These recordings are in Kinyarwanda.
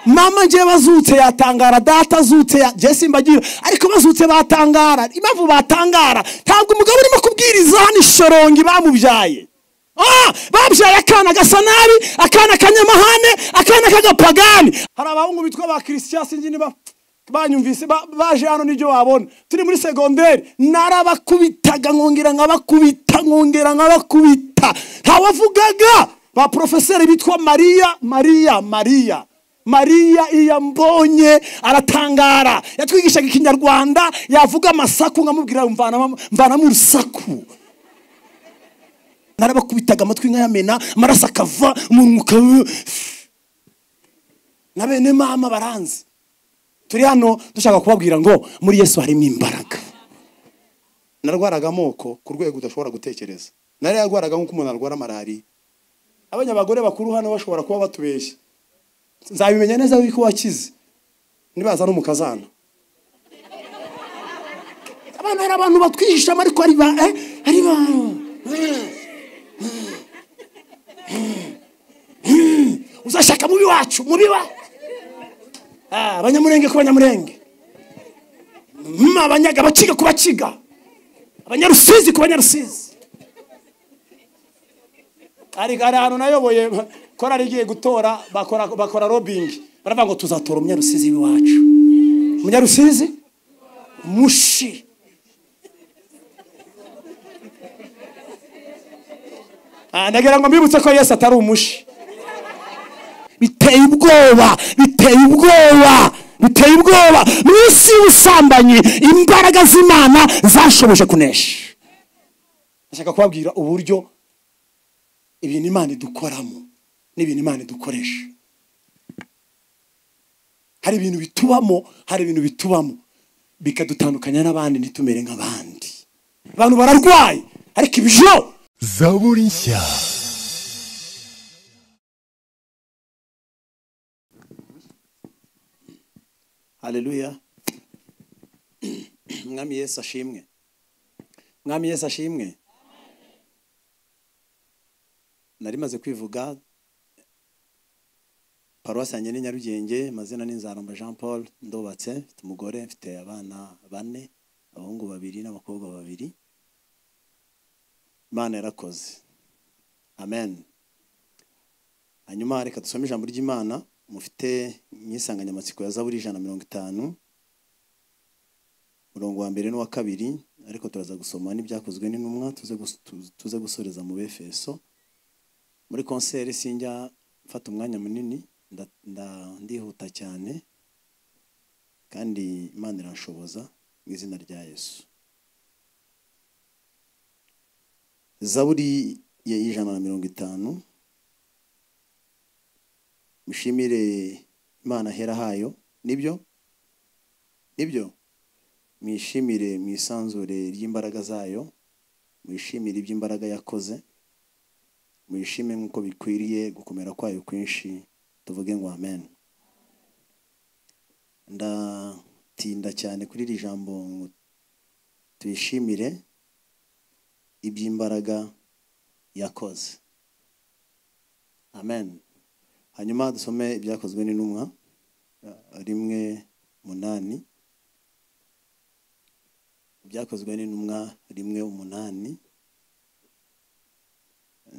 mama ngewe bazutse yatangara data azutse jesi mbagira ariko bazutse batangara impamvu batangara ntabwo umugabo urimo kubwiriza hano ishorongi bamubyaye babyaye akana gasa nabi akana kanyamahane akana k'agapagani hari abahungu bitwa ba kirisitiya sinzi niba banyumvise baje hano n'ibyo wabona turi muri segonderi narabakubitaga nkongera nkabakubita nkongera nkabakubita ntawavugaga ba porofeseri bitwa mariya mariya mariya mariya iyo ambonye aratangara yatwigishaga ikinyarwanda yavuga amasaku nkamubwira mvanamo urusaku narabakubitaga amatwi nkayamena amaraso akava umuntu ukaba na bene mama baranzi turi hano dushaka kubabwira ngo muri yesu harimo imbaraga narwaraga amoko ku rwego udashobora gutekereza nari yarwaraga nk'uko umuntu arwara malariya abanya abagore bakuru hano bashobora kuba batubeshya nzabimenya neza yuko wakize nibaza no mu kazana abana hari abantu batwihishamo ariko ari ba ari ba uzashaka mubi wacu mubi wa abanyamurenge ku banyamurenge abanyaga abakiga ku bakiga abanyarusizi ku banyarusizi hari ahantu nayoboye korari igiye gutora bakora robingi baravuga ngo tuzatora umunyarusizi w'iwacu umunyarusizi mushi ndagira ngo mbibutse ko yesi atari umushi biteye ubwoba biteye ubwoba biteye ubwoba mu isi y'ubusambanyi imbaraga z'imana zashoboje kunesha ndashaka kubabwira uburyo ibintu imana idukoramo n'ibintu imana idukoresha hari ibintu bitubamo hari ibintu bitubamo bikadutandukanya n'abandi ntitumere nk'abandi abantu bararwaye ariko ibyo zaburi nshya hareruya mwami Yesu ashimwe mwami Yesu ashimwe nari maze kwivuga paruwasi yanjye ni nyarugenge amazina ni nzaramba jean paul ndubatse mfite umugore mfite abana bane abahungu babiri n'abakobwa babiri imana yarakoze amen hanyuma reka dusome ijambo ry'imana mufite nk'isanganyamatsiko ya zaburi ijana na mirongo itanu umurongo wa mbere n'uwa kabiri ariko turaza gusoma n'ibyakozwe n'intumwa tuze gusoreza mu befeso muri konseri sinjya mfata umwanya munini ndihuta cyane kandi imana irashoboza mu izina rya yesu zaburi y'ijana na mirongo itanu mushimire imana hera hayo nibyo nibyo mwishimire mu isanzure ry'imbaraga zayo mwishimire iby'imbaraga yakoze mwishime nk'uko bikwiriye gukomera kwayo kwinshi tuvuge ngo amen ndatinda cyane kuri iri jambo ngo tuyishimire iby'imbaraga yakoze amen hanyuma dusome ibyakozwe n'intumwa rimwe munani ibyakozwe n'intumwa rimwe umunani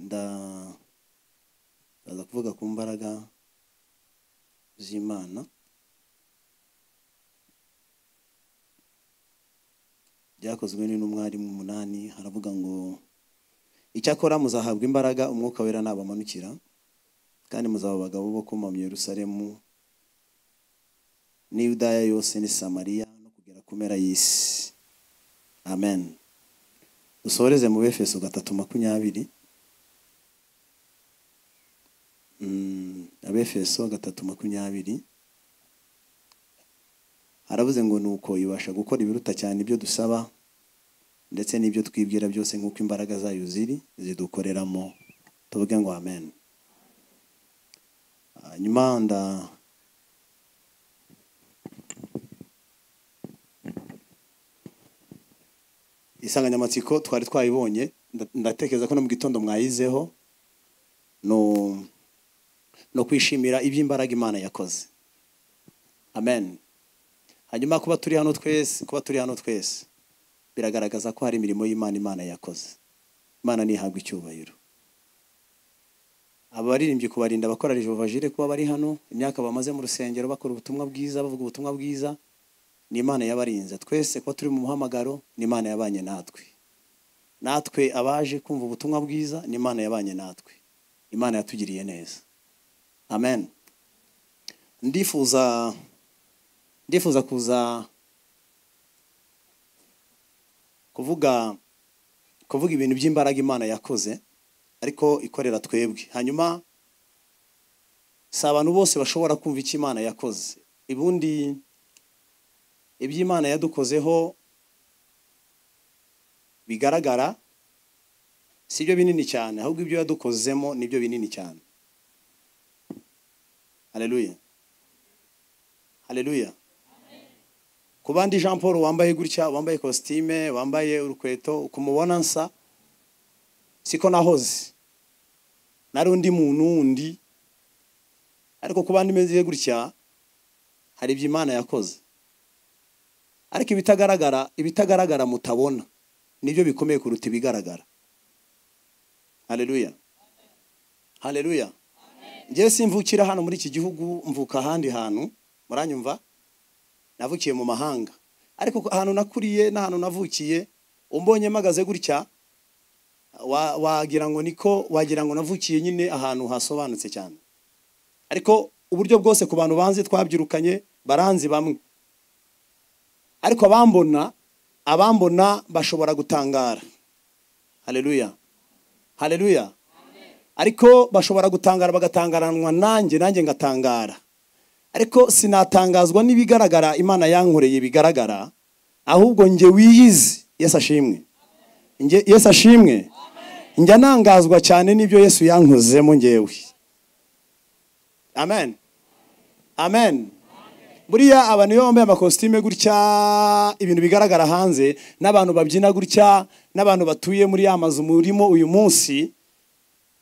ndaza kuvuga ku mbaraga z'imana byakozwe n'intumwa rimwe umunani haravuga ngo icyakora muzahabwa imbaraga umwuka wera nabamanukira kandi muzaba abagabo bo kumama Yerusalemu ni Yudaya yose ni Samariya no kugera ku mpera y'isi amen dusoreze mu befeso gatatu makumyabiri abefeso gatatu makumyabiri harabuze ngo ni uko ibasha gukora ibiruta cyane ibyo dusaba ndetse n'ibyo twibwira byose nk'uko imbaraga zayo ziri zidukoreramo tuvuge ngo amen hanyuma nda insanganyamatsiko twari twayibonye ndatekereza ko no mu gitondo mwayizeho no kwishimira iby'imbaraga imana yakoze amen hanyuma kuba turi hano twese kuba turi hano twese biragaragaza ko hari imirimo y'imana imana yakoze imana ntihabwa icyubahiro abaririmbyi kubarinda abakora jehova jire kuba bari hano imyaka bamaze mu rusengero bakora ubutumwa bwiza bavuga ubutumwa bwiza ni imana yabarinze twese kuba turi mu muhamagaro ni imana yabanye natwe natwe abaje kumva ubutumwa bwiza ni imana yabanye natwe imana yatugiriye neza amen ndifuza ndifuza kuza kuvuga kuvuga ibintu by'imbaraga imana yakoze ariko ikorera twebwe hanyuma si abantu bose bashobora kumva icyo imana yakoze ubundi iby'imana yadukozeho bigaragara si byo binini cyane ahubwo ibyo yadukozemo ni byo binini cyane hareruya hareruya ku bandi jean paul wambaye gutya wambaye kositime wambaye urukweto ukumubona nsa siko nahoze nari undi muntu wundi ariko kuba ndimeze gutya hari ibyo imana yakoze ariko ibitagaragara ibitagaragara mutabona nibyo bikomeye kuruta ibigaragara hareruya hareruya ngewe simvukira hano muri iki gihugu mvuka ahandi hantu muranyumva navukiye mu mahanga ariko ahantu nakuriye n'ahantu navukiye umbonye mpagaze gutya wagira ngo niko wagira ngo navukiye nyine ahantu hasobanutse cyane ariko uburyo bwose ku bantu banzi twabyirukanye baranzi bamwe ariko abambona abambona bashobora gutangara hareruya hareruya ariko bashobora gutangara bagatangaranwa nanjye nanjye ngatangara ariko sinatangazwa n'ibigaragara imana yankoreye bigaragara ahubwo njye wiyizi yesi ashimwe yesi ashimwe njya nangazwa cyane n'ibyo yesu yankozemo ngewe amen amen buriya abantu iyo bambaye amakositime gutya ibintu bigaragara hanze n'abantu babyina gutya n'abantu batuye muri ya mazu murimo uyu munsi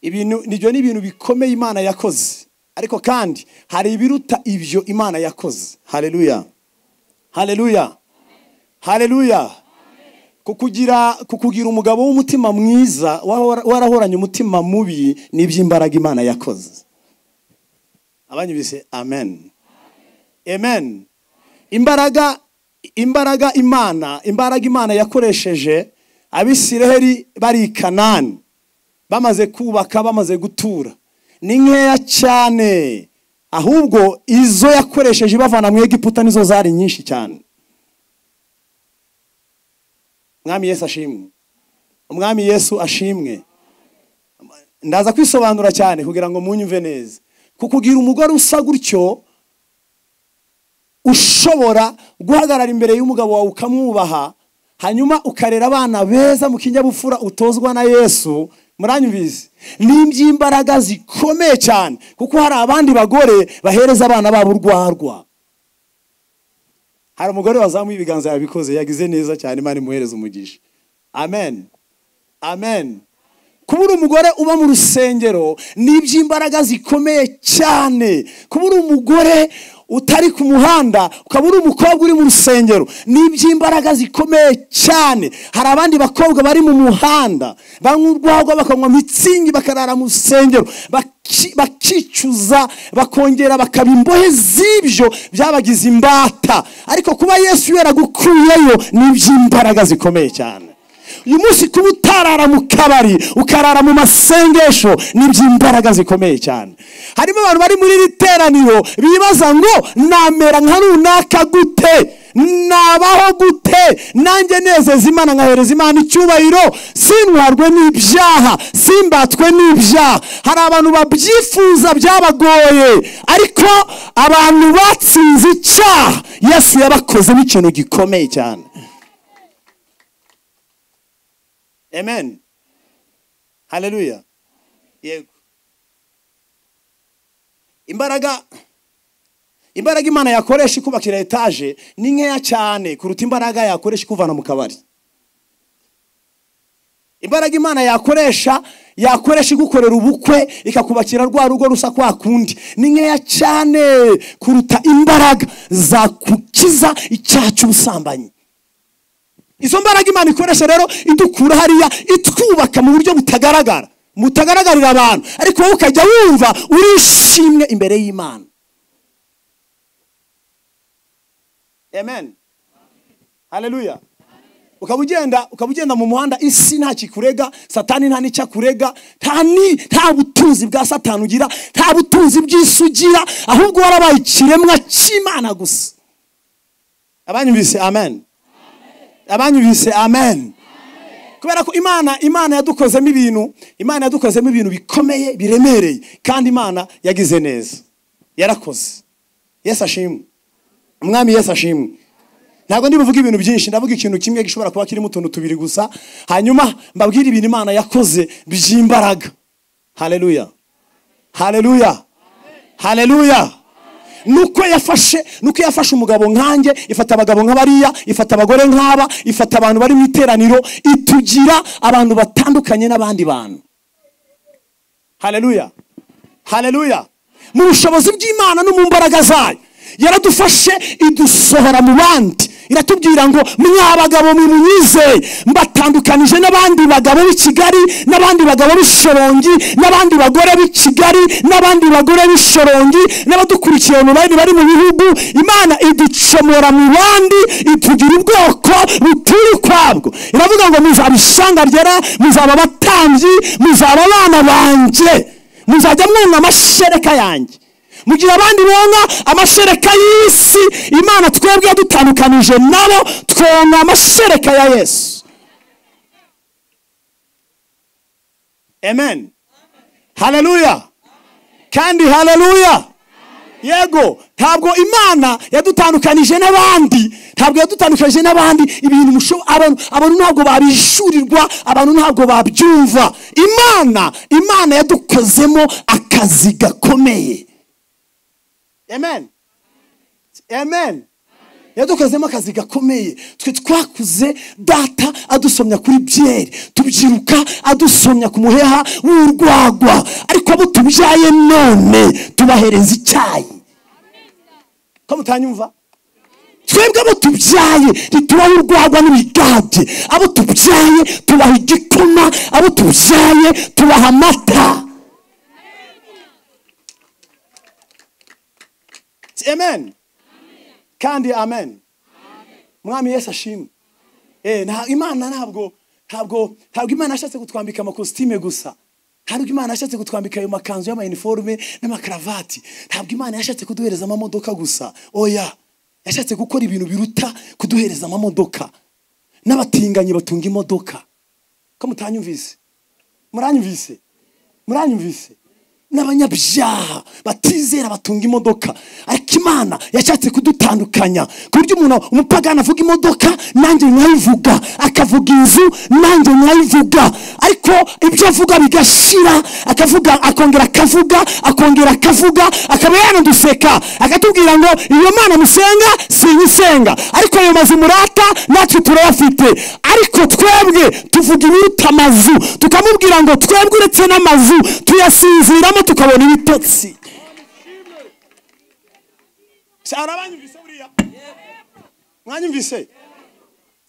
ibintu nibyo ni ibintu bikomeye imana yakoze ariko kandi hari ibiruta ibyo imana yakoze hareruya hareruya hareruya kukugira kukugira umugabo w'umutima mwiza warahoranye umutima mubi ni iby'imbaraga imana yakoze abanyibise amen amen imbaraga imbaraga imana imbaraga imana yakoresheje abisiraheli bari i kanani bamaze kubaka bamaze gutura ni nkeya cyane ahubwo izo yakoresheje ibavana mu egiputa nizo zari nyinshi cyane umwami yesu ashimwe umwami yesu ashimwe ndaza kwisobanura cyane kugira ngo munyumve neza kukugira umugore usa gutyo ushobora guhagarara imbere y'umugabo wawe ukamwubaha hanyuma ukarera abana beza mu kinyabupfura utozwa na yesu muranyumvise ni iby'imbaraga zikomeye cyane kuko hari abandi bagore bahereza abana babo urwarwa hari umugore wazamuye ibiganza yabikoze yagize neza cyane imana imuhereza umugisha amen amen kuba uri umugore uba mu rusengero ni iby'imbaraga zikomeye cyane kuba uri umugore utari ku muhanda ukaba uri umukobwa uri mu rusengero ni iby'imbaraga zikomeye cyane hari abandi bakobwa bari mu muhanda banywa urwagwa bakanywa mitsingi bakarara mu rusengero bakicuza bakongera bakaba imbohe z'ibyo byabagize imbata ariko kuba yesu yaragukuyeyo ni iby'imbaraga zikomeye cyane uyu munsi kuba utarara mu kabari ukarara mu masengesho ni iby'imbaraga zikomeye cyane harimo abantu bari muri iri teraniro bibaza ngo namera nka runaka gute nabaho gute nanjye nezeza imana nkahereza imana icyubahiro sintwarwe n'ibyaha simbatwe n'ibyaha hari abantu babyifuza byabagoye ariko abantu batsinze icyaha yesu yabakozemo ikintu gikomeye cyane amen hareruya yego imbaraga imbaraga imana yakoresha ikubakira etaje ni nkeya cyane kuruta imbaraga yakoresha ikuvana mu kabari imbaraga imana yakoresha yakoresha igukorera ubukwe ikakubakira rwa rugo rusa kwa kundi ni nkeya cyane kuruta imbaraga zakukiza icyaha cy'ubusambanyi izo mbaraga imana ikoresha rero idukura hariya itwubaka mu buryo butagaragara mutagaragarira abantu ariko wowe ukajya wumva urishimwe imbere y'imana amen haleluya ukaba ugenda ukaba ugenda mu muhanda isi nta kikurega satani nta n'icyo akurega nta ni nta butunzi bwa satani ugira nta butunzi bw'isi ugira ahubwo warabaye ikiremwa cy'imana gusa abanyumvise amen abanyumvise amen kubera ko imana imana yadukozemo ibintu imana yadukozemo ibintu bikomeye biremereye kandi imana yagize neza yarakoze yesu ashimwe umwami yesu ashimwe ntabwo ndi buvuge ibintu byinshi ndavuga ikintu kimwe gishobora kuba kirimo utuntu tubiri gusa hanyuma mbabwire ibintu imana yakoze by'imbaraga haleluya haleluya haleluya nuko yafashe nuko yafashe umugabo nkanjye ifata abagabo nk'abariya ifata abagore nk'aba ifata abantu bari mu iteraniro itugira abantu batandukanye n'abandi bantu haleluya haleluya mu bushobozi bw'imana no mu mbaraga zayo yaradufashe idusohora mu bandi iratubwira ngo mwa bagabo munyizeye mbatandukanije n'abandi bagabo b'i kigali n'abandi bagabo b'i shorongi n'abandi bagore b'i kigali n'abandi bagore b'i shorongi n'abadukurikiye mu bandi bari mu bihugu imana iducomora mu bandi itugira ubwoko buturi ukwabwo iravuga ngo muzaba ishyanga ryera muzaba abatambyi muzaba abana banjye muzajya mwunga amashereka yanjye mu gihe abandi bonka amashereka y'isi imana twebwe yadutandukanije nabo twonka amashereka ya yesu amen haleluya kandi haleluya yego ntabwo imana yadutandukanije n'abandi ntabwo yadutandukanije n'abandi ibintu musho- abantu abantu ntabwo babishyurirwa abantu ntabwo babyumva imana imana yadukozemo akazi gakomeye amen amen yadukozemo akazi gakomeye twe twakuze data adusomya kuri byeri tubyiruka adusomya ku muheha w'urwagwa ariko abo tubyaye none tubahereza icyayi ko mutanyumva twebwe abo tubyaye ntitubaho urwagwa n'ibigage abo tubyaye tubaha igikoma abo tubyaye tubaha amata amen kandi amen mwami yesu ashimwe Eh, nta- imana ntabwo ntabwo ntabwo imana yashatse kutwambika amakositime gusa ntabwo imana yashatse kutwambika ayo makanzu y'amayiniforume n'amakaravati ntabwo imana yashatse kuduhereza amamodoka gusa oya yashatse gukora ibintu biruta kuduhereza amamodoka n'abatinganyi batunga imodoka ko mutanyumvise muranyumvise muranyumvise n'abanyabyaha batizera batunga imodoka ariko imana yashatse kudutandukanya ku buryo umuntu umupagani avuga imodoka nanjye nkayivuga akavuga inzu nanjye nkayivuga ariko ibyo avuga bigashira akavuga akongera akavuga akongera akavuga akaba yanaduseka akatubwira ngo iyo mana musenga sinyisenga ariko ayo mazu murata natwe turayafite ariko twebwe tuvuga ibiruta amazu tukamubwira ngo twebwe uretse n'amazu tuyasinziramo tukabona ibitotsi Se, hari abanyumvise buriya mwanyumvise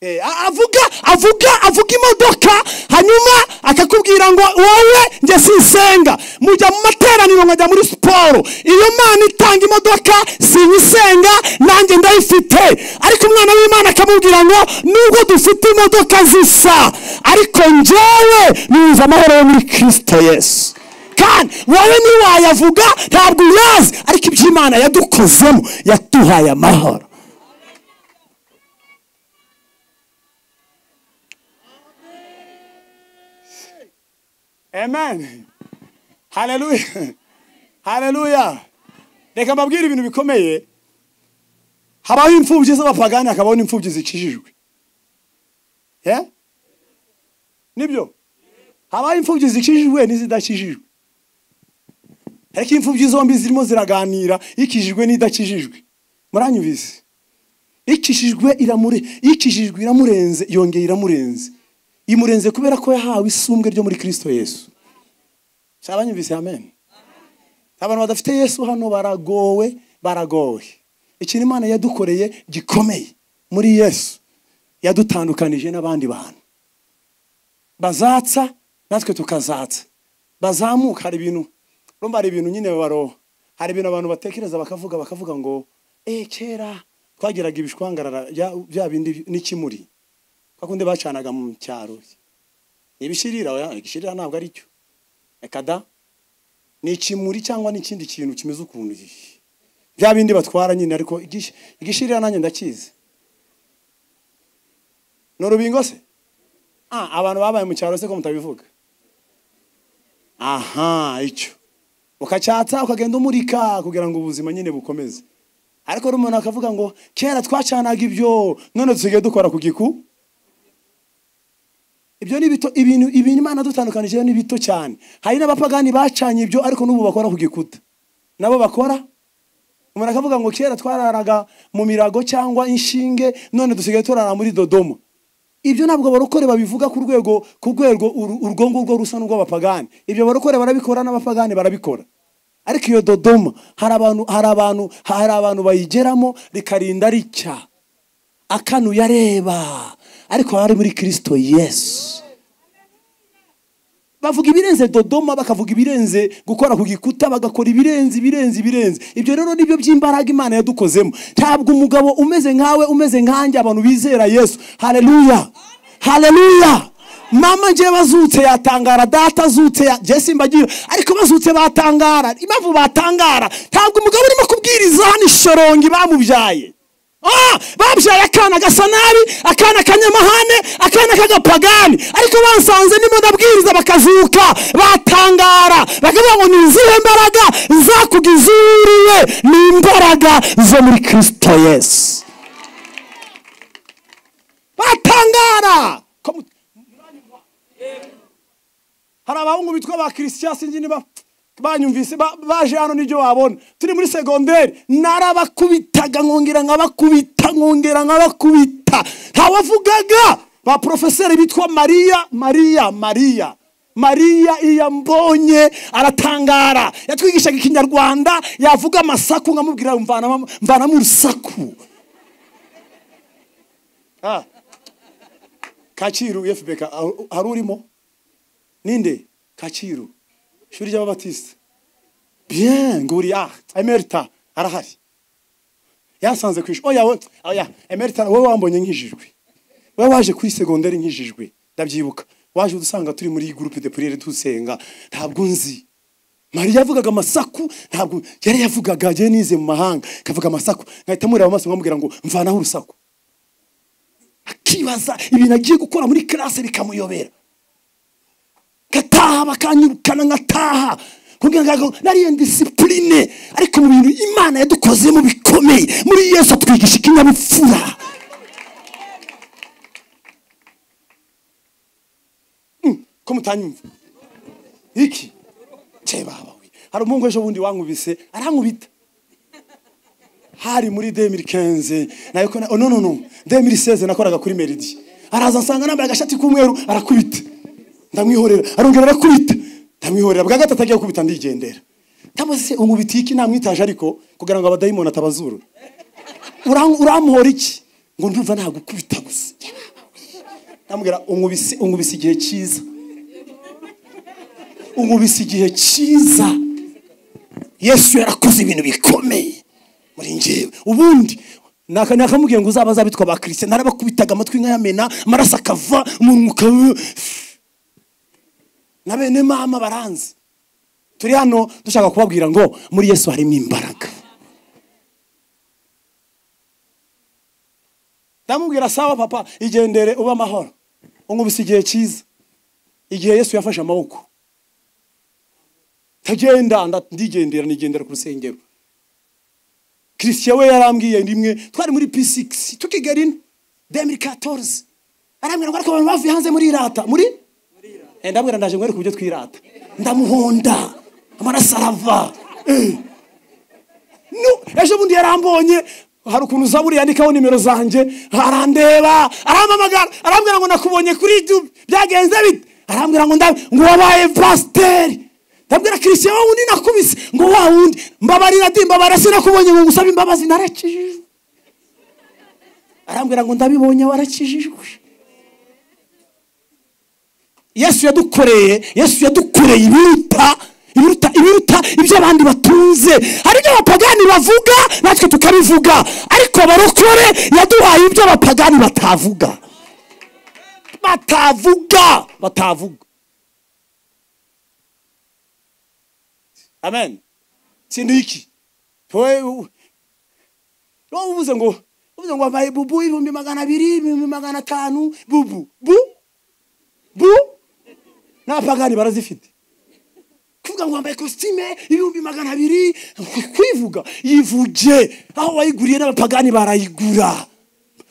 Eh, a- avuga avuga avuga imodoka hanyuma akakubwira ngo wowe njye sinsenga mujya mu materaniro nkajya muri siporo iyo mana itanga imodoka sinyisenga nanjye ndayifite ariko umwana w'imana akamubwira ngo nubwo dufite imodoka zisa ariko njyewe nuza amahoro yo muri kirisito yesu kandi wowe ntiwayavuga ntabwo uyazi ariko iby'imana yadukozemo yaduhaye amahoro amen haleluya haleluya reka mbabwire ibintu bikomeye habaho imfubyi z'abapagani hakabaho n'imfubyi zikijijwe Eh? nibyo habaho imfubyi zikijijwe n'izidakijijwe ariko imfubyi zombi zirimo ziraganira ikijijwe n'idakijijwe muranyumvise ikijijwe iramure ikijijwe iramurenze yongeye iramurenze imurenze kubera ko yahawe isumbwe ryo muri kristo yesu shaka banyumvise amen abantu badafite yesu hano baragowe baragowe ikintu imana yadukoreye gikomeye muri yesu yadutandukanije n'abandi bantu bazatsa natwe tukazatsa bazamuka hari ibintu urumva hari ibintu nyine baroha hari ibintu abantu batekereza bakavuga bakavuga ngo eee kera twageraga ibishwangarara bya- bya bindi n'ikimuri kwa kundi bacanaga mu cyaro ibishirira oya, igishirira ntabwo ari cyo reka da ni ikimuri cyangwa ni ikindi kintu kimeze ukuntu gihe bya bindi batwara nyine ariko igish- igishirira nanjye ndakizi ni urubingo se Ah, abantu babaye mu cyaro se ko mutabivuga aha icyo ukacyatsa ukagenda umurika kugira ngo ubuzima nyine bukomeze ariko hari umuntu akavuga ngo kera twacanaga ibyo none dusigaye dukora ku giku ibyo ni bito ibintu ibintu imana dutandukanije ni bito cyane hari n'abapagani bacanye ibyo ariko n'ubu bakora ku gikuta nabo bakora umuntu akavuga ngo kera twararaga mu mirago cyangwa inshinge none dusigaye turara muri dodoma ibyo ntabwo abarokore babivuga ku rwego ku rwego uru- urwo ngurwo rusa n'urw'abapagani ibyo barokore barabikora n'abapagani barabikora ariko iyo dodoma hari abantu hari abantu hari abantu bayigeramo rikarinda ricya akanuye areba ariko hari muri kirisito yesu bavuga ibirenze dodoma bakavuga ibirenze gukora ku gikuta bagakora ibirenze ibirenze ibirenze ibyo rero nibyo by'imbaraga imana yadukozemo ntabwo umugabo umeze nkawe umeze nkanjye abantu bizera yesu hareruya hareruya mama njye bazutse yatangara data azutse ya- jye simbagira ariko bazutse batangara impamvu batangara ntabwo umugabo urimo kubwiriza hano ishorongi bamubyaye Ah, babyaye akana gasa nabi akana kanyamahane akana k'agapagani ariko bansanze ndimo ndabwiriza bakazuka batangara bakavuga ngo ni izihe mbaraga zakugeza uwuriye ni imbaraga zo muri kristo yesu batangara Ko mu- hari abahungu bitwa ba christian sinzi niba banyumvise ba- baje hano nibyo babona turi muri segonderi narabakubitaga nkongera nkabakubita nkongera nkabakubita ntawavugaga ba porofeseri bitwa mariya mariya mariya mariya iyo ambonye aratangara yatwigishaga ikinyarwanda yavuga amasaku nkamubwira mvanamo mvanamo urusaku Ah. kacyiru efupeka hari urimo ninde kacyiru ishuri ry'ababatisite bien nguriya emerita arahari yasanze ku ishuri oya we- oya emerita wowe wambonye nk'ijijwe wowe waje kuri segonderi nk'ijijwe ndabyibuka waje udusanga turi muri gurupe de puriyeri dusenga ntabwo nzi mariya yavugaga amasaku ntabwo yari yavugaga agiye nize mu mahanga akavuga amasaku nkahita mureba amaso nkamubwira ngo mvanaho urusaku akibaza ibintu agiye gukora muri karase bikamuyobera ngataha bakanyirukana nkataha kugira ngo nariyo disipurine ariko mu bintu imana yadukozemo bikomeye muri yesu atwigisha ikinyabupfura Mm, ko mutanyumva iki cye baba we hari umuhungu ejo bundi wankubise arankubita hari muri 2015 nayo ko na- oh, no no no 2016 nakoraga kuri Meridi araza nsanga nambaye agashati k'umweru arakubita ndamwihorera arongera arakubita ndamwihorera bwa gatatu agiye gukubita ndigendera cyangwa se umubiti iki namwitaje ariko kugira ngo abadayimoni atabazuru Uran- uramuhora iki ngo ndumva nagukubita gusa ndamubwira unkubise unkubise igihe cyiza unkubise igihe cyiza yesu yarakoze ibintu bikomeye muri njyewe ubundi naka- nakamubwiye ngo uzaba azabitwa ba kirisite narabakubitaga amatwi nk'ayamena amaraso akava umunwa ukaba na bene mama baranzi turi hano dushaka kubabwira ngo muri yesu harimo imbaraga ndamubwira sawa papa igendere ube amahoro unkubise igihe cyiza igihe yesu yafashe amaboko tagenda nda- ndigendera nigendera ku rusengero christian we yarambwiye rimwe twari muri p6 tukigerina 2014 arambwira ngo ariko abantu bavuye hanze muri irata muri Eh, ndabwira ndaje nkwereke uburyo twirata ndamuhonda amaraso arava Eh. No, ejo bundi yarambonye hari ukuntu zaburi yandikaho nimero zanjye arandeba arampamagara arambwira ngo nakubonye kuri youtube byagenze bite arambwira ngo ndabe ngo wabaye pasiteri ndabwira christian wa wundi nakubise ngo wa wundi mbabarira di mbabarira sinakubonye ngo ngusaba imbabazi narakijijwe arambwira ngo ndabibonye warakijijwe yesu yadukoreye yesu yadukoreye ibiruta ibiruta ibiruta ibyo abandi batunze hari ibyo abapagani bavuga natwe tukabivuga ariko abarokore yaduhaye ibyo abapagani batavuga batavuga batavuga amen sindu iki wowe uvuze ngo uvuze ngo wambaye bubu ibihumbi magana abiri ibihumbi magana atanu bubu bu bu n'abapagani barazifite kuvuga ngo wambaye kositime ibihumbi magana abiri kwivuga yivuge aho wayiguriye n'abapagani barayigura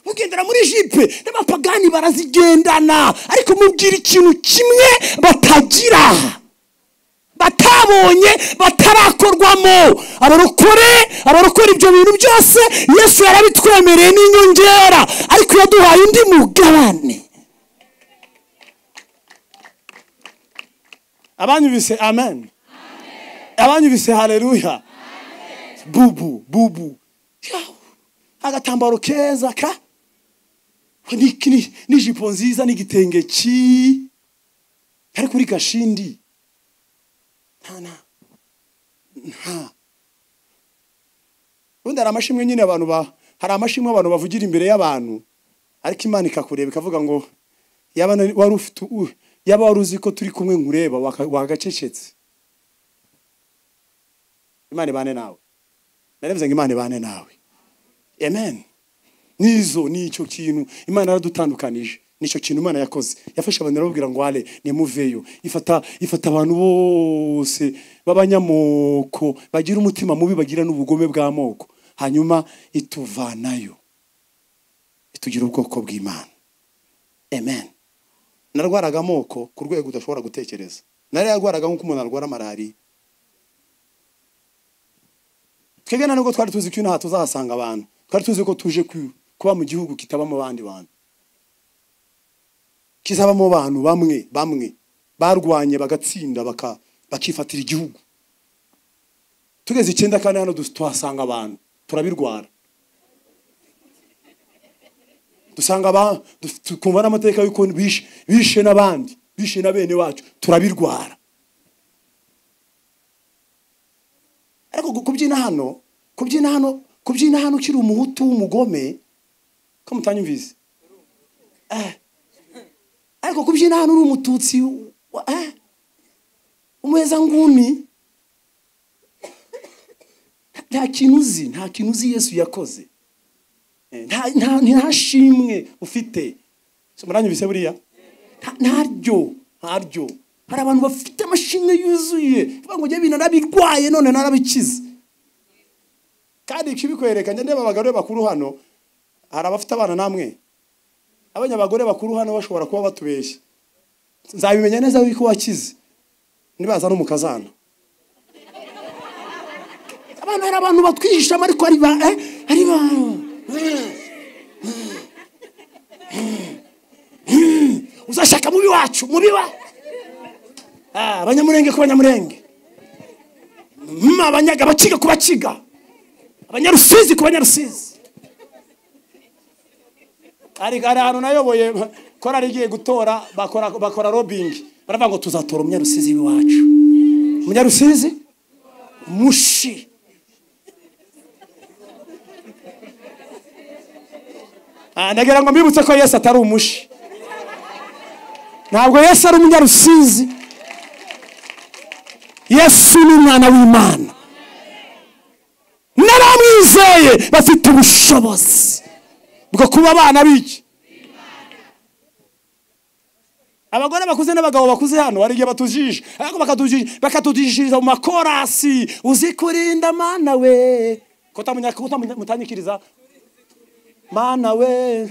ugendera muri jipe n'abapagani barazigendana ariko mubwira ikintu kimwe batagira batabonye batarakorwamo abarokore abarokora ibyo bintu byose yesu yarabitwemereye n'inyongera ariko yaduhaye undi mugabane abanyubise amen abanyubise hareruya bubu bubu Yahu, agatambaro keza ka ni- ni- n'ijipo nziza n'igitenge ki kari kuri gashindi nta nta nta ubundi hari amashimwe nyine abantu ba hari amashimwe abantu bavugira imbere y'abantu ariko imana ikakureba ikavuga ngo yaba nari- wari ufite u- yaba wari uzi ko turi kumwe nkureba waka- wagacecetse imana ibane nawe naravuze ngo imana ibane nawe amen nizo ni icyo kintu imana yaradutandukanije nicyo kintu imana yakoze yafashe abantu irababwira ngo wale nimuveyo ifata ifata abantu bose b'abanyamoko bagira umutima mubi bagira n'ubugome bw'amoko hanyuma ituvanayo itugira ubwoko bw'imana amen narwaraga amoko ku rwego udashobora gutekereza nari yarwaraga nk'uko umuntu arwara malariya twebwe na nubwo twari tuzi ko inaha tuzahasanga abantu twari tuzi ko tuje ku- kuba mu gihugu kitabamo abandi bantu kizabamo abantu bamwe bamwe barwanye bagatsinda baka- bakifatira igihugu tugeze icyenda kandi hano dus- tuhasanga abantu turabirwara dusanga aba- duf- tukumva n'amateka y'uko bishe bishe n'abandi bishe na bene wacu turabirwara ariko gu- kubyina hano kubyina hano kubyina hano ukiri umuhutu w'umugome ko mutanyumvise Eh. ariko kubyina hano uri umututsi wa- eh. umuheza nguni Nta- nta kintu uzi nta kintu uzi yesu yakoze Eh, nta nta- nta shimwe ufite So, muranyumvise buriya Nta- ntaryo ntaryo hari abantu bafite amashimwe yuzuye bavuga ngo jya bintu narabirwaye none narabikize kandi ikibikwereka njya ndeba abagore bakuru hano hari abafite abana namwe abanya abagore bakuru hano bashobora kuba batubeshya nzabimenya neza yuko wakize nibaza no mu kazana abana hari abantu batwihishamo ariko ari ba eh, ari ba uzashaka mubi wacu mubi wa Ah, abanyamurenge ku banyamurenge Mm, abanyaga abakiga ku bakiga abanyarusizi ku banyarusizi hari hari ahantu nayoboye korari igiye gutora bakora bakora robingi baravuga ngo tuzatora umunyarusizi w'iwacu umunyarusizi mushi Ah, ndagira ngo mbibutse ko yesu atari umushi ntabwo yesu ari umunyarusizi yesu ni umwana w'imana naramwizeye bafite ubushobozi bwo kuba abana b'iki abagore bakuze n'abagabo bakuze hano hari igihe batujije ariko bakatujiji- bakatujishiriza mu makorasi uzi kurinda mana we ko utamunya- ko utamunya- mutanyikiriza mana we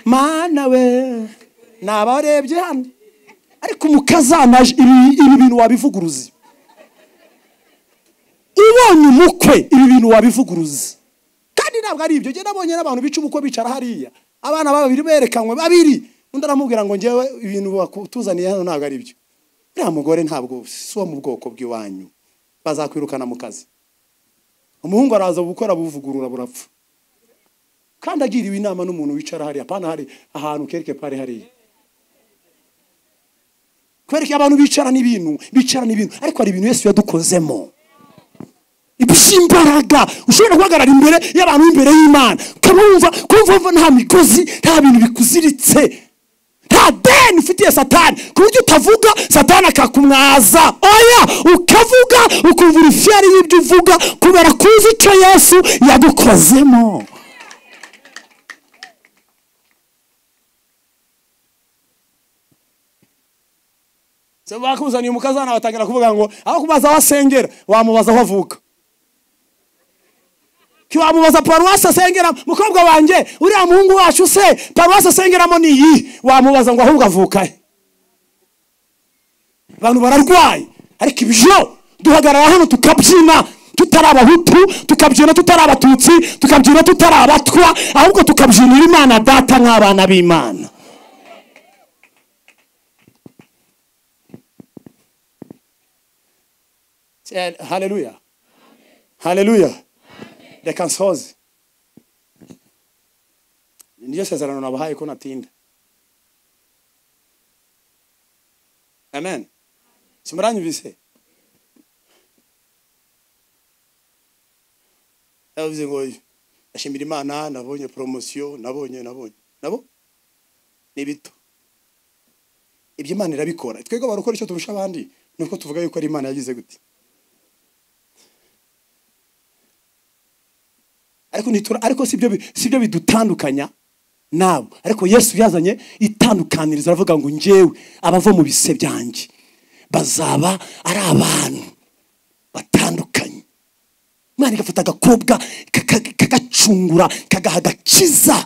mana we ni abarebye hano ariko umukazana ibi ibi bintu wabivuguruza ubonye umukwe ibi bintu wabivuguruza kandi ntabwo ari ibyo ngenda abonye n'abantu bica ubukwe bicara hariya abana babiri berekanywe babiri undi aramubwira ngo ngewe ibintu bakutuzaniye hano ntabwo ari byo uriya mugore ntabwo si uwo mu bwoko bw'iwanyu bazakwirukana mu kazi umuhungu araza gukora buvugurura burapfa kandi agiriwe inama n'umuntu wicara hariya apana hari ahantu kereke pari hariya kubera ko abantu bicara n'ibintu bicara n'ibintu ariko hari ibintu Yesu yadukozemo iby'imbaraga ushobora guhagarara imbere y'abantu imbere y'imana ukaba wumva kumva nta migozi nta bintu bikuziritse nta deni ufitiye satani ku buryo utavuga satani akakumwaza oya ukavuga ukumva urufiyari y'ibyo uvuga kubera ko uzi icyo yesu yagukozemo Se bakuzaniye umukazana batangira kuvuga ngo aho kubaza aho asengera wamubaza aho avuka ntiwamubaza paruwasi asengera mukobwa wanjye uriya muhungu wacu se paruwasi asengeramo ni iyi wamubaza ngo ahubwo avuka he abantu bararwaye ariko ibyo duhagarara hano tukabyina tutari abahutu tukabyina tutari abatutsi tukabyina tutari abatwa ahubwo tukabyinira imana data nk'abana b'imana haleluya haleluya reka nsoze niryo sezerano nabahaye ko natinda amen simuranyumvise yavuze ngo ndashimira imana nabonye poromosiyo nabonye nabonye nabo ni bito ibyo imana irabikora twebwe barakora icyo turusha abandi ni uko tuvuga yuko ari imana yagize gute ariko ntitura ariko si byo bidutandukanya nabo ariko yesu yazanye itandukaniriza aravuga ngo ngewe abava mu bise byanjye bazaba ari abantu batandukanye imana igafata agakobwa kagacungura kagaha agakiza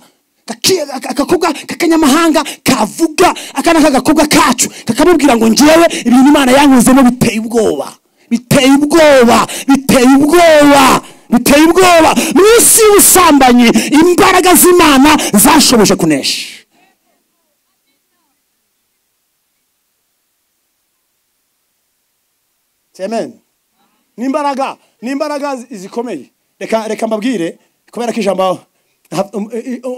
agakobwa k'akanyamahanga kavuga aka ni akagakobwa kacu kakamubwira ngo ngewe ibintu imana yanyuzemo biteye ubwoba biteye ubwoba biteye ubwoba biteye ubwoba mu isi y'ubusambanyi imbaraga z'imana zashoboje kunesha amen ni imbaraga ni imbaraga zikomeye reka reka mbabwire kubera ko ijambo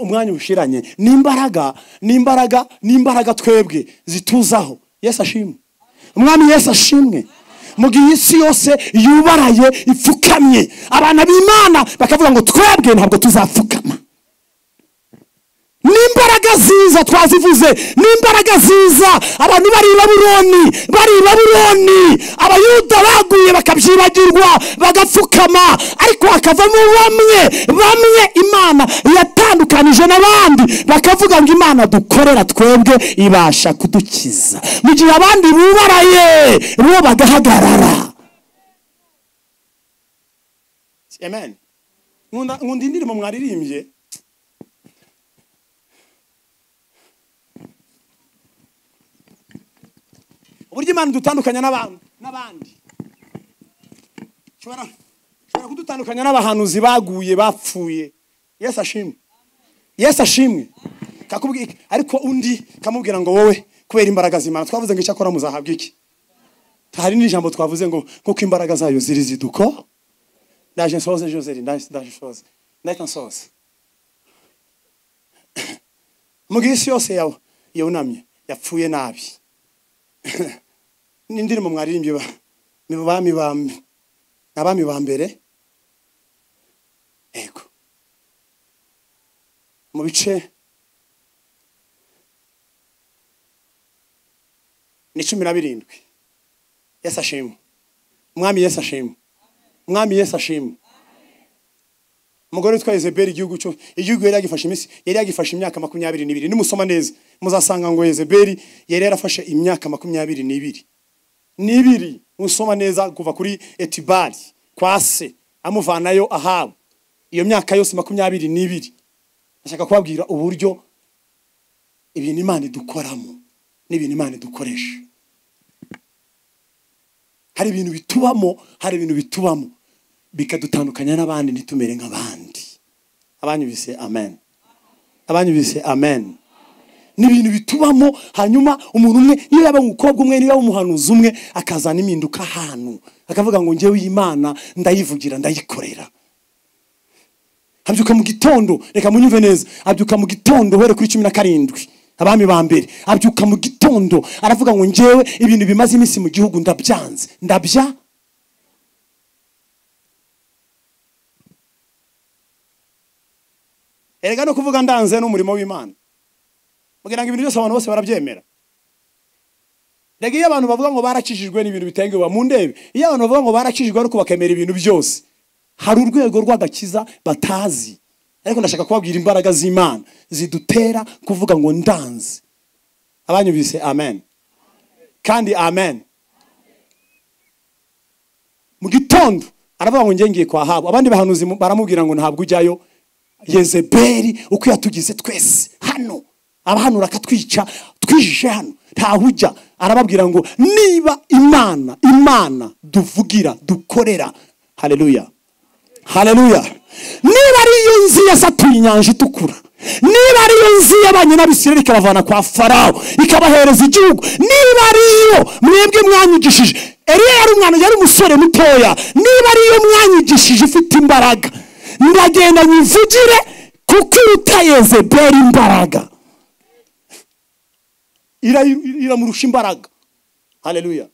umwanya ushiranye ni imbaraga ni imbaraga ni imbaraga twebwe zituzaho yesu ashimwe umwami yesu ashimwe mu gihe isi yose yubaraye ipfukamye abana b'imana bakavuga ngo twebwe ntabwo tuzapfukama n'imbaraga ziza twazivuze n'imbaraga ziza abantu bari i baburoni bari i baburoni abayuda baguye bakabyibagirwa bagapfukama ariko hakavamo bamwe bamwe imana yatandukanije n'abandi bakavuga ngo imana dukorera twebwe ibasha kudukiza mu gihe abandi bubaraye bo bagahagarara amen nkunda indirimbo mwaririmbye uburyo imana idutandukanya n'abandi ishobora kudutandukanya n'abahanuzi baguye bapfuye yesu ashimwe yesu ashimwe ariko undi kamubwira ngo wowe kubera imbaraga z'imana twavuze ngo icyo akora muzahabwa iki hari n'ijambo twavuze ngo nk'uko imbaraga zayo ziri ziduko ndaje nsoze joseri ndaje nsoze ndahita nsoze mu gihe isi yose yunamye yapfuye nabi n'indirimbo mwaririmbye abami abami ba mbere yego mu bice ni cumi na birindwi yesi ashimwe umwami yesi ashimwe umwami yesi ashimwe umugore witwa ezeberi igihugu cyo igihugu yari yagifashe iminsi yari yagifashe imyaka makumyabiri n'ibiri nimusoma neza muzasanga ngo ezeberi yari yarafashe imyaka makumyabiri n'ibiri n'ibiri musoma neza kuva kuri etibari kwa se amuvanayo ahabu iyo myaka yose makumyabiri n'ibiri ndashaka kubabwira uburyo ibintu imana idukoramo n'ibintu imana idukoresha hari ibintu bitubamo hari ibintu bitubamo bikadutandukanya n'abandi ntitumere nk'abandi abanyubise amen abanyubise amen ni ibintu bitubamo hanyuma umuntu umwe niyo yaba umukobwa umwe niyo yaba umuhanuzi umwe akazana impinduka ahantu akavuga ngo njyewe iyi Imana ndayivugira ndayikorera abyuka mu gitondo reka munyumve neza abyuka mu gitondo uhere kuri cumi na karindwi abami ba mbere abyuka mu gitondo aravuga ngo njyewe ibintu bimaze iminsi mu gihugu ndabyanze ndabya erega no kuvuga ndanze n'umurimo w'imana mbwira ngo ibintu byose abantu bose barabyemera rega iyo abantu bavuga ngo barakijijwe n'ibintu bitenguwe mu ndebe iyo abantu bavuga ngo barakijijwe ariko bakemera ibintu byose hari urwego rw'agakiza batazi ariko ndashaka kubabwira imbaraga z'imana zidutera kuvuga ngo ndanze abanyumvise amen kandi amen mu gitondo aravuga ngo njye ngiye kwa habu abandi bahanuzi mu- baramubwira ngo ntabwo ujyayo yezebeli uko yatugize twese hano abahanura akatwica twijije hano ntaho ujya arababwira ngo niba imana imana duvugira dukorera haleluya haleluya niba ari yo nzi yasatuye inyanja itukura niba ari yo nzi y'abanye n'abisirayeli ikabavana kwa farawo ikabahereza igihugu niba ari yo mwebwe mwanyigishije eriya yari umwana yari umusore mutoya niba ari yo mwanyigishije ifite imbaraga ndagenda nyivugire kuko iruta yezebeli imbaraga Ira- iramurusha imbaraga haleluya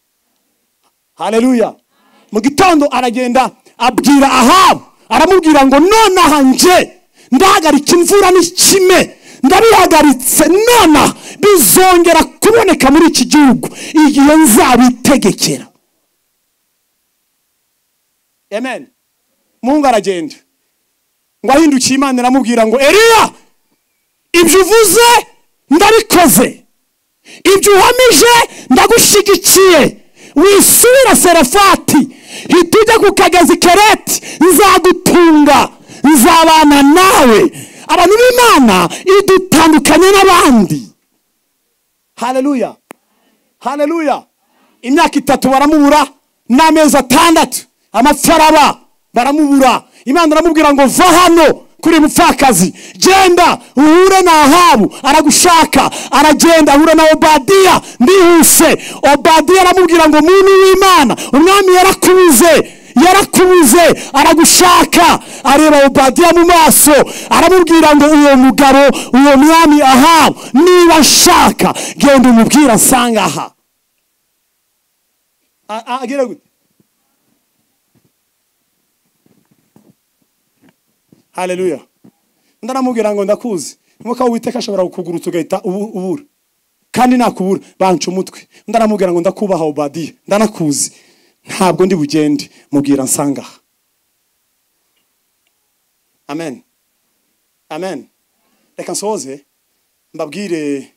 haleluya mu gitondo aragenda abwira ahabu aramubwira ngo nonaha nje ndahagarika imvura n'ikime ndabihagaritse nonaha bizongera kuboneka muri iki gihugu igihe nzabitegekera amen muhungu aragenda ngo ahindukiye imana iramubwira ngo eriya ibyo uvuze ndabikoze ibyo uhamije ndagushyigikiye wisubira serefati hita ujya ku kagezi kereti nzagutunga nzabana nawe abantu b'imana idutandukanye n'abandi haleluya haleluya imyaka itatu baramubura n'amezi atandatu amafaraba baramubura imana aramubwira ngo va hano kuri mupfakazi genda uhure na ahabu aragushaka aragenda ahura na obadiya ndihuse obadiya aramubwira ngo muntu w'imana umwami yarakubuze yarakubuze aragushaka areba obadiya mu maso aramubwira ngo uwo mugabo uwo mwami ahabu niba nshaka genda umubwira asanga aha A- a- agira gute haleluya undi aramubwira ngo ndakuzi umwuka w'uwiteka ashobora kukugurutsa ugahita ubu- ubura kandi nakubura banca umutwe undi aramubwira ngo ndakubaha obadiya ndanakuzi ntabwo ndi bugende mubwira nsanga aha amen amen reka nsohoze mbabwire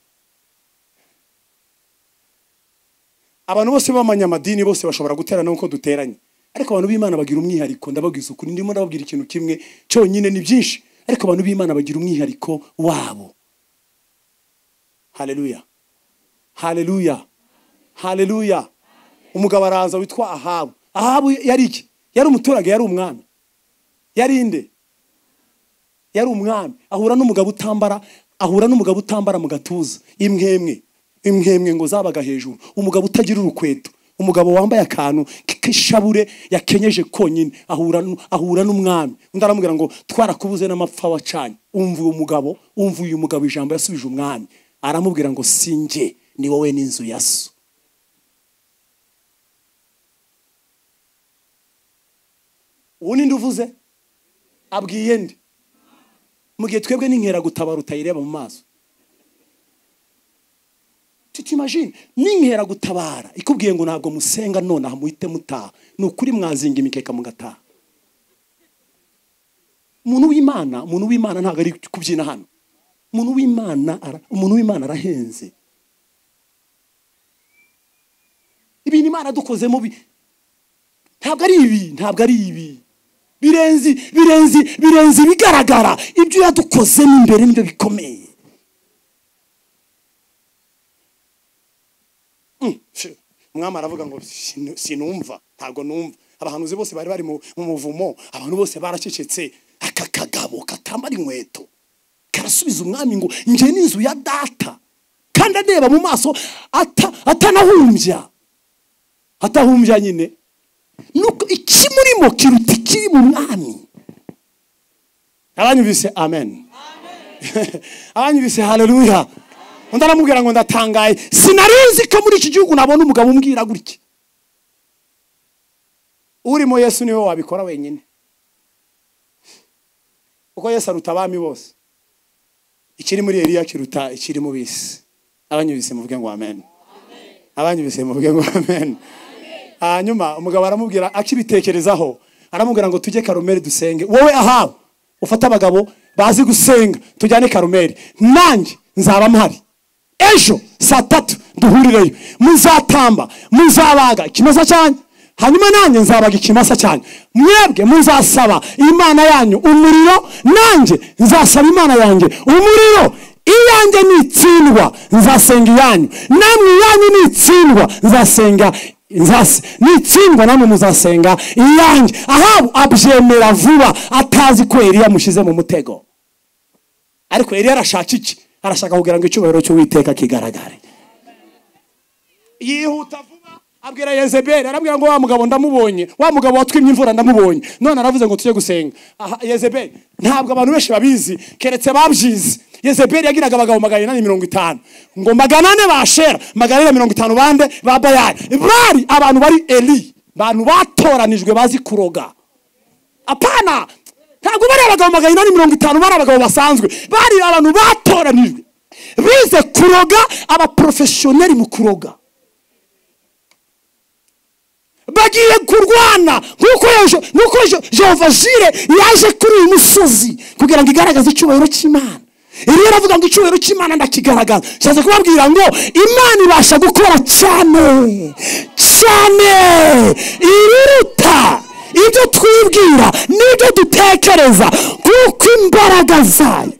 abantu bose b'abanyamadini bose bashobora guterana nk'uko duteranye ariko abantu b'imana bagira umwihariko ndababwiza ukuri ndimo ndababwira ikintu kimwe cyonyine ni byinshi ariko abantu b'imana bagira umwihariko wabo haleluya haleluya haleluya umugabo araza witwa ahabu ahabu yari iki yari umuturage yari umwami yari inde yari umwami ahura n'umugabo utambara ahura n'umugabo utambara mu gatuza imwemwe imwemwe ngo zabaga hejuru umugabo utagira urukweto umugabo wambaye akantu k'ishabure yakenyeje konyine ahura nu- ahura n'umwami undi aramubwira ngo twarakubuze n'amapfa wacanye umva uyu mugabo umva uyu mugabo ijambo yasubije umwami aramubwira ngo sinjye ni wowe n'inzu ya so uwo ninde uvuze abwiye nde mu gihe twebwe n'inkeragutaba rutayireba mu maso tutimajine n'inkeragutaba ikubwiye ngo ntabwo musenga nonaha muhite mutaha ni ukuri mwazinga imikeka mugataha umuntu w'imana umuntu w'imana ntabwo ari kubyina hano umuntu w'imana ara- umuntu w'imana arahenze ibintu imana yadukozemo bi- ntabwo ari ibi ntabwo ari ibi birenze birenze birenze ibigaragara ibyo yadukoze n'imbere nibyo bikomeye Mm, shi- umwami aravuga ngo "Sinu- sinumva ntabwo numva abahanuzi bose bari bari mu mu muvumo abantu bose baracecetse aka kagabo katambara inkweto karasubiza umwami ngo njye n'inzu ya data kandi andeba mu maso ata- atanahumbya atahumbya nyine nuko ikimurimo kiruta ikiri mu mwami abanyumvise amen abanyumvise haleluya undi aramubwira ngo ndatangaye sinarinzi ko muri iki gihugu nabona umugabo umbwira gutya urimo yesu niwe wabikora wenyine kuko yesu aruta abami bose ikiri muri Eliya kiruta ikiri mu bisi abanyumvise muvuge ngo amen abanyumvise muvuge ngo amen hanyuma umugabo aramubwira akibitekerezaho aramubwira ngo tujye karumeri dusenge wowe ahabu ufate abagabo bazi gusenga tujyane karumeri nanjye nzaba mpari ejo saa tatu duhurireyo muzatamba muzabaga ikimasa cyanyu hanyuma nanjye nzabaga ikimasa cyanyu mwebwe muzasaba imana yanyu umuriro nanjye nzasaba imana yanjye umuriro iyanjye nitsindwa nzasenga iyanyu namwe iyanyu nitsindwa nzasenga nzase nitsindwa namwe muzasenga iyanjye ahabu abyemera vuba atazi ko eliya amushyize mu mutego ariko eliya arashaka iki arashaka kugira ngo icyubahiro cy'uwiteka kigaragare yihuta vuba abwira yezebeli arabwira ngo wa mugabo ndamubonye wa mugabo watwimye imvura ndamubonye none aravuze ngo tujye gusenga aha yezebeli ntabwo abantu benshi babizi keretse babyizi yezebeli yagiraga abagabo magana inani mirongo itanu ngo magana ane ba shera magana ane mirongo itanu bande ba bayari bari abantu bari eli abantu batoranijwe bazi kuroga apana ntabwo bari abagabo magana inani mirongo itanu bari abagabo basanzwe bari abantu batoranijwe bize kuroga abaporofeshoneri mu kuroga bagiye kurwana nk'uko yejo- nk'uko Jo- jehova jire yaje kuri uyu musozi kugira ngo igaragaze icyubahiro cy'imana iriya aravuga ngo icyubahiro cy'imana ndakigaragaza nshatse kubabwira ngo imana ibasha gukora cyane cyane iriruta ibyo twibwira n'ibyo dutekereza kuko imbaraga zayo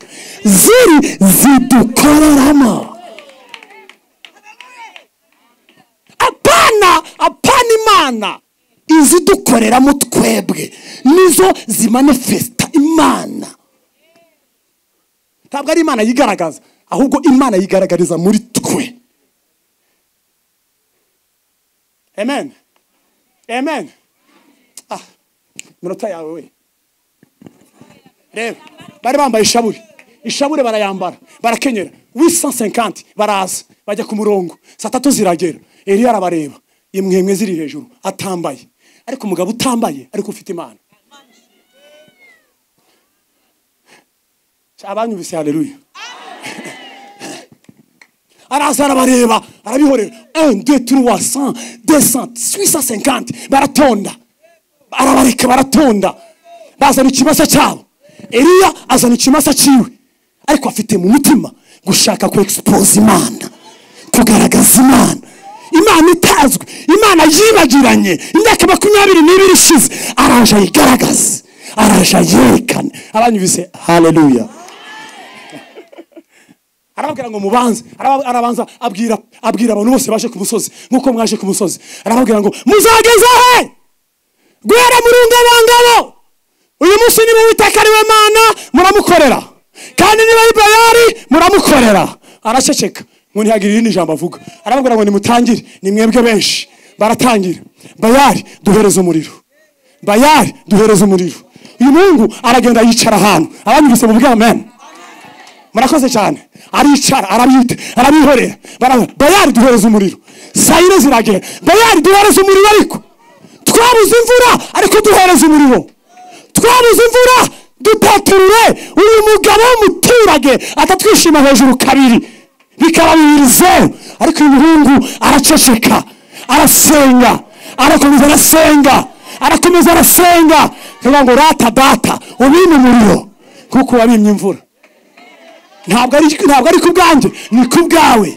ziri zidukoreramo apana apana imana izidukoreramo twebwe nizo zimanifesta imana ntabwo ari imana yigaragaza ahubwo imana yigaragariza muri twe amen amen ah iminota yawe we reba bari bambaye ishabure ishabure barayambara barakenyera wisansenkanti baraza bajya ku murongo saa tatu ziragera eliya arabareba imwemwe ziri hejuru atambaye ariko umugabo utambaye ariko ufite imana abanyumvise haleluya araza arabareba arabihorera 1 2 3 100 200 850 baratonda arabareka baratonda bazana ikimasa cyabo eliya azana ikimasa cyiwe ariko afite mu mutima gushaka ku expose imana kugaragaza imana imana itazwi imana yibagiranye imyaka makumyabiri n'ibiri ishize araje ayigaragaze araje ayerekane abanyumvise haleluya arababwira ngo mubanze Araba- arabanza abwira abwira abantu bose baje ku musozi nk'uko mwaje ku musozi arababwira ngo muzageze he guhera muri ngabangabo uyu munsi niba uwiteka ari we mana muramukorera kandi niba ari bayari muramukorera araceceka ngo ntihagire irindi jambo avuga arababwira ngo nimutangire ni mwebwe benshi baratangira bayari duhereze umuriro bayari duhereze umuriro uyu muhungu aragenda yicara ahantu abanyuruse mu bwamen murakoze cyane aricara arabyita arabihorera bara- bayari duhereza umuriro sayire ziragera bayari duhereza umuriro ariko twabuze imvura ariko duhereza umuriro twabuze imvura dutaturure uyu mugabo w'umuturage atatwishima hejuru kabiri bikaba bibiri zeru ariko uyu muhungu araceceka arasenga arakomeza arasenga arakomeza arasenga kugira ngo rata data ubime umuriro kuko wabimye imvura ntabwo ari ntabwo ari ku bwanjye ni ku bwawe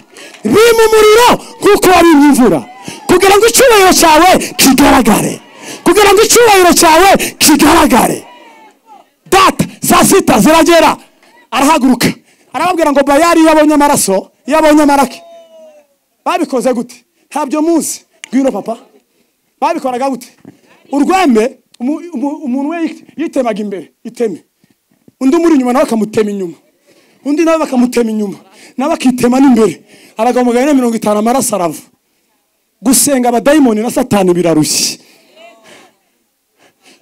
bima umuriro nk'uko wabimye imvura kugira ngo icyubahiro cyawe kigaragare kugira ngo icyubahiro cyawe kigaragare data saa sita ziragera arahaguruka arababwira ngo bayari iyo abonye amaraso iyo abonye amarake babikoze gute ntabyo muzi ngwino papa babikoraga gute urwembe umu- umu- umuntu we yitemaga imbere iteme undi umuri inyuma nawe akamutema inyuma undi nawe bakamutema inyuma nawe akitema n'imbere abagabo magana ane mirongo itanu amaraso arava gusenga abadayimoni na satani birarushye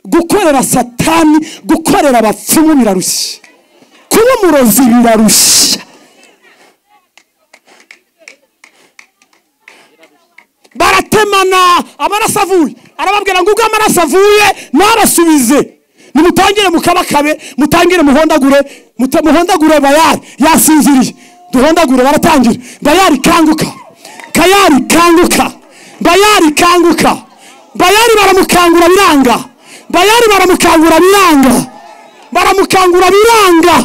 gukorera satani gukorera abapfumu birarushye kuba umurozi birarushya baratemana amaraso avuye arababwira ngo ubwo amaraso avuye ntabasubize nimutangire mukabakabe mutangire muhondagure muta- muhondagure bayari yasinziriye duhondagure baratangira bayari kanguka kayari kanguka bayari kanguka bayari baramukangura biranga bayari baramukangura biranga baramukangura biranga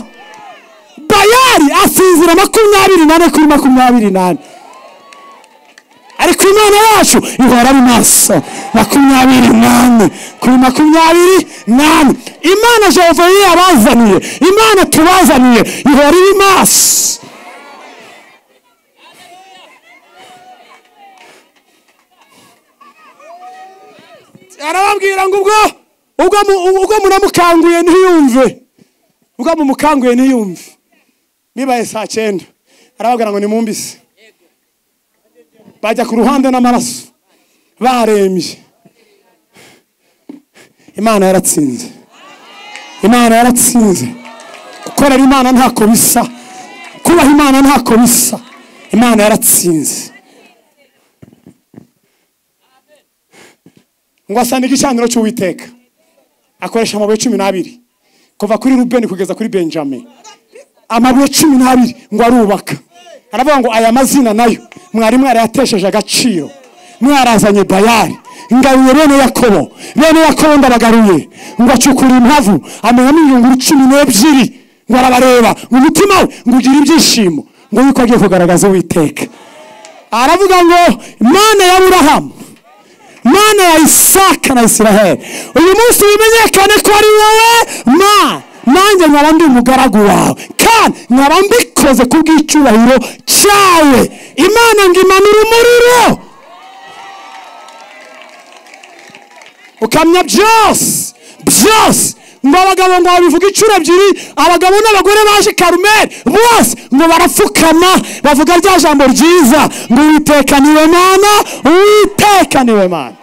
bayari asinzira makumyabiri nane kuri makumyabiri nane ariko imana yacu ihora ari maso makumyabiri nane kuri makumyabiri nane imana jehova yari yabazaniye imana tubazaniye ihora iri maso arababwira ngo ubwo ubwo mu- ubwo munamukanguye ntiyumve ubwo mumukanguye ntiyumve bibaye saa cyenda arababwira ngo nimumbise bajya ku ruhande n'amaraso barembye imana yaratsinze imana yaratsinze gukorera imana ntako bisa kubaha imana ntako bisa imana yaratsinze ngo asane igicaniro cy'uwiteka akoresha amabuye cumi n'abiri kuva kuri rubeni kugeza kuri benjamin amabuye cumi n'abiri ngo arubaka aravuga ngo aya mazina nayo mwari mwarayatesheje agaciro mwarazanye bayari ngaruye bene yakobo bene yakobo ndabagaruye ngo acukura impavu amenyamo ibiyunguru cumi n'ebyiri ngo arabareba ngo umutima we ngo ugire ibyishimo ngo yuko agiye kugaragaza uwiteka aravuga ngo mana ya burahamu mana ya isaka na isiraheli uyu munsi bimenyekane ko ari wowe ma nanjye nkaba ndi umugaragu wawe kandi nkaba mbikoze ku bw'icyubahiro cyawe imana ngo imanure umuriro ukamya byose byose ngo abagabo ngo babivuga inshuro ebyiri abagabo n'abagore baje karumeri bose ngo barapfukama bavuga rya jambo ryiza ngo witekaniwe mana witekaniwe mana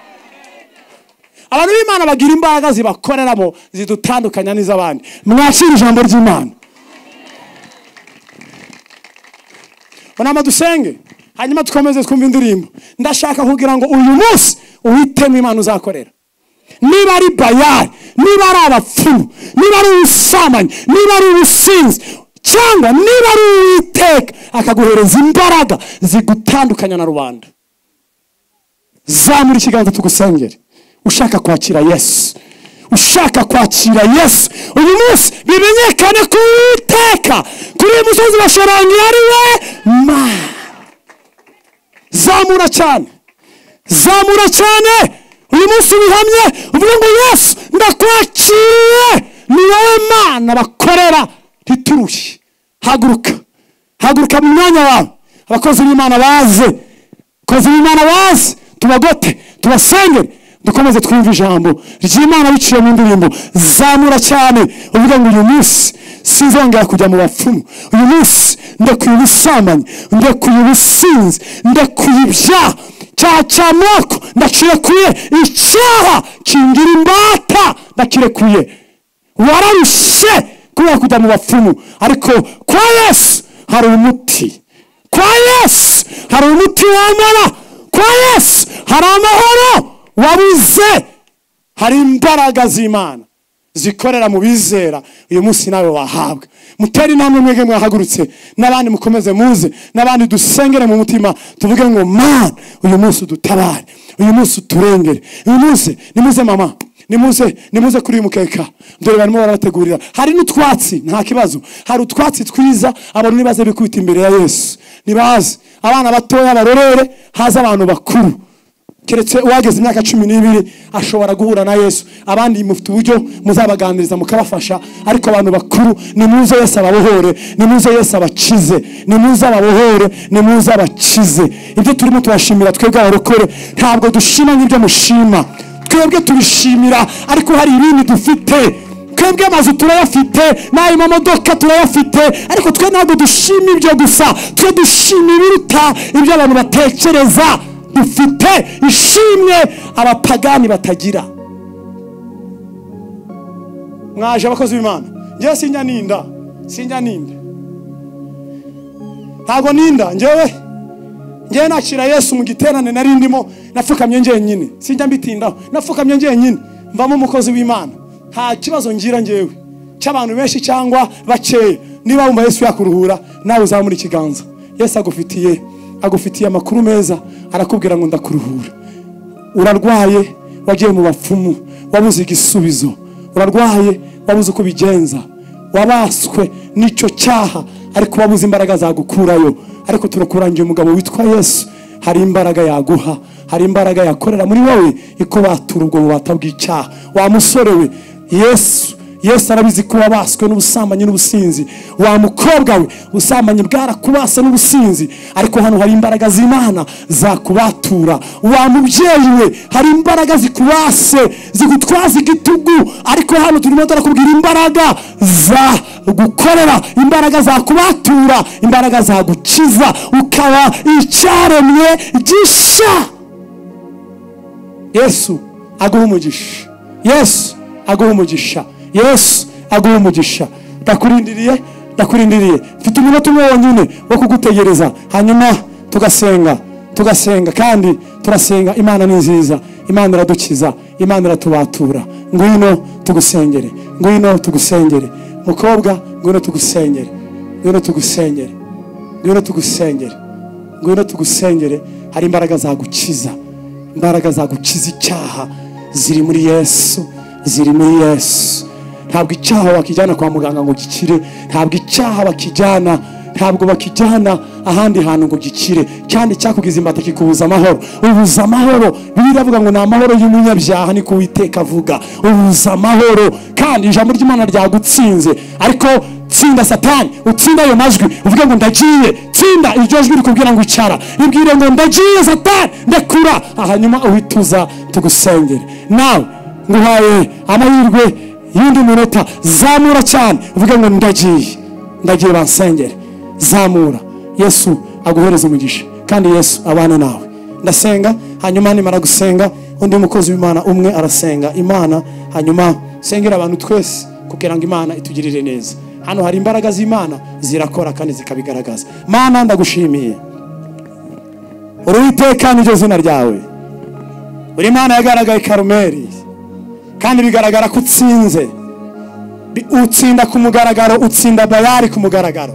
abantu b'imana bagira imbaraga zibakoreramo zidutandukanya n'iz'abandi mwakira ijambo ry'imana unama dusenge hanyuma dukomeze twumva indirimbo ndashaka kugira ngo uyu munsi uhitemo imana uzakorera niba ari bayari niba ari abapfumu niba ari ubusambanyi niba ari ubusinzi cyangwa niba ari uwiteka akaguhereza imbaraga zigutandukanya na rubanda zamura ikiganza tugusengere ushaka kwakira yesu ushaka kwakira yesu uyu munsi bimenyekane ko uwiteka kuri uyu musozi bashorangi ari we ma zamura cyane zamura cyane uyu munsi wihamye uvuga ngo yesu ndakwakiriye ni wowe mana bakorera ntiturushye haguruka haguruka mu mwanya wawe abakozi b'imana baze abakozi b'imana baze tubagote tubasengere dukomeze twumve ijambo ry'imana biciye mu ndirimbo zamura cyane uvuga ngo uyu munsi sinzongera kujya mu bapfumu uyu munsi ndekuye ubusambanyi ndekuye ubusinzi ndekuye ibyaha cyaha cy'amoko ndakirekuye icyaha kingira imbata ndakirekuye wararushye kubera kujya mu bapfumu ariko kwa yesu hari umuti kwa yesu hari umuti wamara kwa yesu hari amahoro wabuze hari imbaraga z'imana zikorera mu bizera uyu munsi nawe wahabwa mutere intambwe mwege mwahagurutse n'abandi mukomeze muze n'abandi dusengere mu mutima tuvuge ngo mana uyu munsi udutabare uyu munsi uturengere uyu munsi nimuze mama nimuze nimuze kuri uyu mukeka dore barimo barabategurira hari n'utwatsi nta kibazo hari utwatsi twiza abantu nibaze bikubita imbere ya yesu nibaze abana batoya barorere haze abantu bakuru keretse uwageze imyaka cumi n'ibiri ashobora guhura na yesu abandi mufite uburyo muzabaganiriza mukabafasha ariko abantu bakuru nimuze yesu ababohore nimuze yesu abakize nimuze ababohore nimuze abakize ibyo turimo tubashimira twebwe abarokore ntabwo dushima nk'ibyo mushima twebwe tubishimira ariko hari ibindi dufite twebwe amazu turayafite n'ayo mamodoka turayafite ariko twe ntabwo dushima ibyo gusa twe dushima ibiruta ibyo abantu batekereza dufite ishimwe abapagani batagira mwaje abakozi b'imana ngewe sinjya ninda sinjya ninda ntabwo ninda ngewe ngewe nakira yesu mu giterane nari ndimo napfukamye njyenyine sinjya mbitindaho napfukamye njyenyine mvamo umukozi w'imana nta kibazo ngira ngewe cy'abantu benshi cyangwa bakeya niba wumva yesu yakuruhura nawe uzamura ikiganza yesu agufitiye agufitiye amakuru meza arakubwira ngo ndakuruhura urarwaye wagiye mu bapfumu wabuze igisubizo urarwaye wabuze uko ubigenza wabaswe n'icyo cyaha ariko wabuze imbaraga zagukurayo ariko turakurangiye umugabo witwa yesu hari imbaraga yaguha hari imbaraga yakorera muri wowe ikubatura ubwo bubata bw'icyaha wa musore we yesu yesu arabizi ko wabaswe n'ubusambanyi n'ubusinzi wa mukobwa we ubusambanyi bwarakubase n'ubusinzi ariko hano hari imbaraga z'imana zakubatura wa mubyeyi we hari imbaraga zikubase zigutwaza igitugu ariko hano turimo turakubwira imbaraga za gukorera imbaraga zakubatura imbaraga zagukiza ukaba icyaremwe gisha yesu aguha umugisha yesu aguha umugisha yesu aguha umugisha ndakurindiriye ndakurindiriye mfite umunota umwe wonyine wo kugutegereza hanyuma tugasenga tugasenga kandi turasenga imana ni nziza imana iradukiza imana iratubatura ngwino tugusengere ngwino tugusengere mukobwa ngwino tugusengere ngwino tugusengere ngwino tugusengere ngwino tugusengere hari imbaraga zagukiza imbaraga zagukiza icyaha ziri muri yesu ziri muri yesu ntabwo icyaha wakijyana kwa muganga ngo gikire ntabwo icyaha bakijyana ntabwo bakijyana ahandi hantu ngo gikire kandi cyakugize imbata kikubuza amahoro ubuza amahoro biriya avuga ngo ni amahoro y'umunyabyaha niko uwiteka avuga ubuza amahoro kandi ijambo ry'imana ryagutsinze ariko tsinda satani utsinda ayo majwi uvuge ngo ndagiye tsinda iryo jwi rikubwira ngo icara ibwire ngo ndagiye satani ndakura hanyuma uhituza tugusengere nawe nguhaye amahirwe y'undi munota zamura cyane uvuge ngo ndagiye ndagiye bansengere zamura yesu aguhereze umugisha kandi yesu abana nawe ndasenga hanyuma nimara gusenga undi mukozi w'imana umwe arasenga imana hanyuma sengera abantu twese kugira ngo imana itugirire neza hano hari imbaraga z'imana zirakora kandi zikabigaragaza mana ndagushimiye uruwiteka niryo zina ryawe buri mana yagaragaye karumeri kandi bigaragara ko utsinze Bi- utsinda ku mugaragaro utsinda bayari ku mugaragaro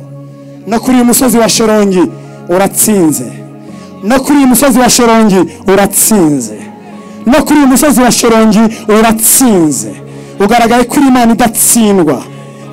no kuri uyu musozi wa shorongi uratsinze no kuri uyu musozi wa shorongi uratsinze no kuri uyu musozi wa shorongi uratsinze ugaragaye kuri imana idatsindwa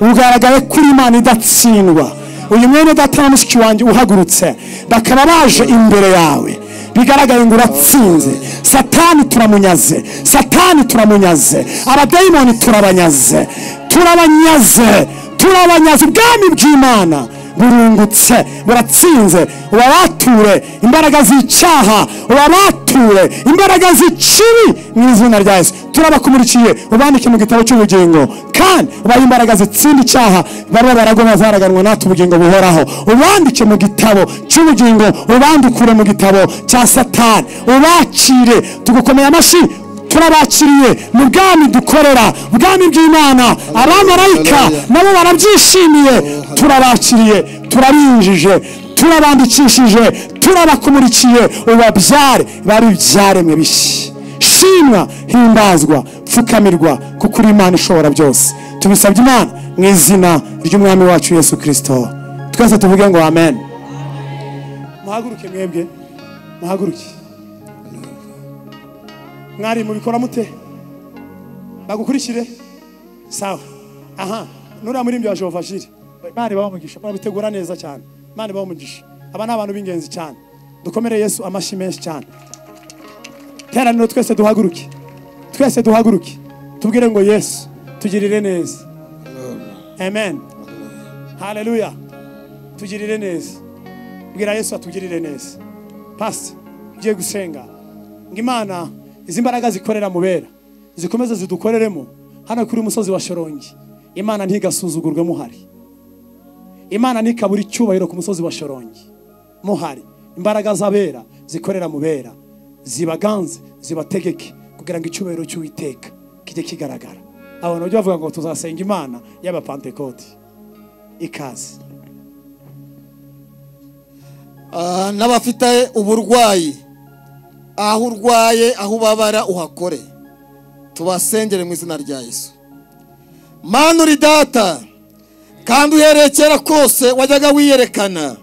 ugaragaye kuri imana idatsindwa uyu mwene data na mushiki wanjye uhagurutse bakaba baje imbere yawe bigaragaye ngo uratsinze satani turamunyaze satani turamunyaze abadayimoni turabanyaze turabanyaze turabanyaze ubwami bw'imana burungutse buratsinze ubabature imbaraga z'icyaha ubabature imbaraga z'ikibi mu izina rya yesu turabakumurikiye ubandike mu gitabo cy'ubugingo kandi ubahe imbaraga zitsinda icyaha barimo baragoma zaraganwa natwe ubugingo buhoraho ubandike mu gitabo cy'ubugingo ubandukure mu gitabo cya satani ubakire tugukomeye amashyi turabakiriye mu bwami dukorera ubwami bw'imana abamarayika nabo barabyishimiye turabakiriye turarinjije turabandikishije turabakumurikiye ubabyare babibyaremwe bishya shimwa himbazwa pfukamirwa kuko uri imana ishobora byose tubisabye imana mu izina ry'umwami wacu yesu kirisito twese tuvuge ngo amen muhaguruke mwebwe muhaguruke mwari mubikora mute bagukurikire sawa aha nuriya muririmbyi wa jehova jire imana ibahe umugisha murabitegura neza cyane imana ibahe umugisha aba ni abantu b'ingenzi cyane dukomere yesu amashyi menshi cyane teraniro twese duhaguruke twese duhaguruke tubwire ngo yesu tugirire neza amen haleluya tugirire neza bwira yesu atugirire neza pasi ugiye gusenga ngo imana izi mbaraga zikorera mu bera zikomeze zidukoreremo hano kuri uyu musozi wa shorongi imana ntigasuzugurwe muhari imana ntikabura icyubahiro ku musozi wa shorongi muhari imbaraga z'abera zikorera mu bera zibaganze zibategeke kugira ngo icyubahiro cy'uwiteka kijye kigaragara abantu bajya bavuga ngo tuzasenga imana y'abapantekoti ikaze Ah, n'abafite uburwayi aho urwaye aho ubabara uhakore tubasengere mu izina rya yesu mana uri data kandi uhereye kera kose wajyaga wiyerekana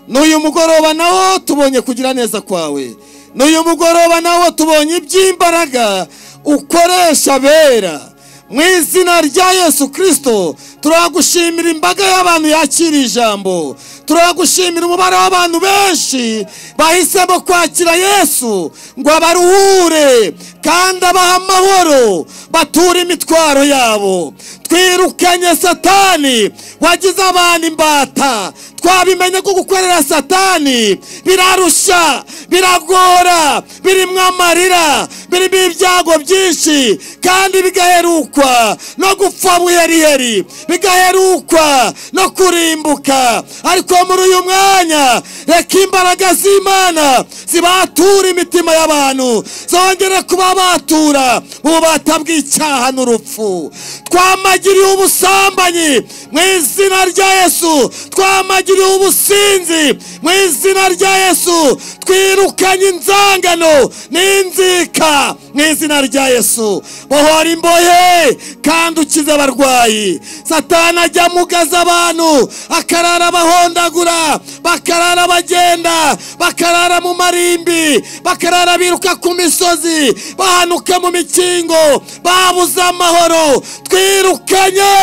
n'uyu mugoroba nawo tubonye kugira neza kwawe n'uyu mugoroba nawo tubonye iby'imbaraga ukoresha bera mu izina rya yesu kirisito turagushimira imbaga y'abantu yakira ijambo turagushimira umubare w'abantu benshi bahisemo kwakira yesu ngo abaruhure kandi abahe amahoro bature imitwaro yabo twirukanye satani wagize abantu imbata twabimenye ko gukorera satani birarushya biragora birimo amarira birimo ibyago byinshi kandi bigaherukwa no gupfa buheriheri bigaherukwa no kurimbuka ariko muri uyu mwanya reka imbaraga z'imana zibatura imitima y'abantu zongere kuba batura ububata bw'icyaha n'urupfu twamagiriye ubusambanyi mu izina rya yesu twamagiriye ubusinzi mu izina rya yesu twirukanye inzangano n'inzika mu izina rya yesu bohora imbohe kandi ukize abarwayi satana ajya amugaza abantu akarara bahondagura bakarara bagenda bakarara mu marimbi bakarara biruka ku misozi bahanuka mu mikingo babuze amahoro twirukanye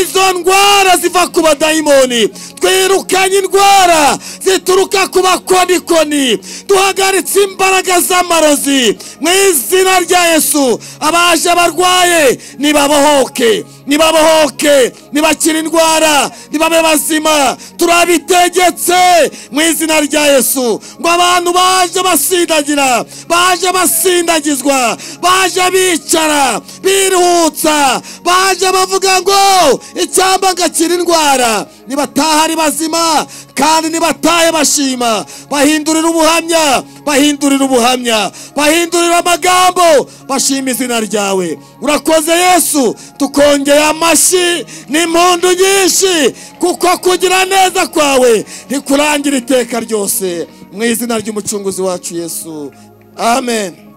izo ndwara ziva ku badayimoni twirukanye indwara zituruka ku bakonikoni duhagaritse imbaraga z'amarozi mu izina rya yesu abaje abarwaye nibabohoke nibabohoke nibakire indwara nibabe bazima turabitegetse mu izina rya yesu ngo abantu baje basindagira baje basindagizwa baje bicara biruhutsa baje bavuga ngo icyamba gakira indwara nibataha ari bazima kandi nibatahe bashima bahindurira ubuhamya bahindurira ubuhamya bahindurira amagambo bashima izina ryawe urakoze yesu tukongera amashyi n'impundu nyinshi kuko kugira neza kwawe ntikurangira iteka ryose mu izina ry'umucunguzi wacu yesu amen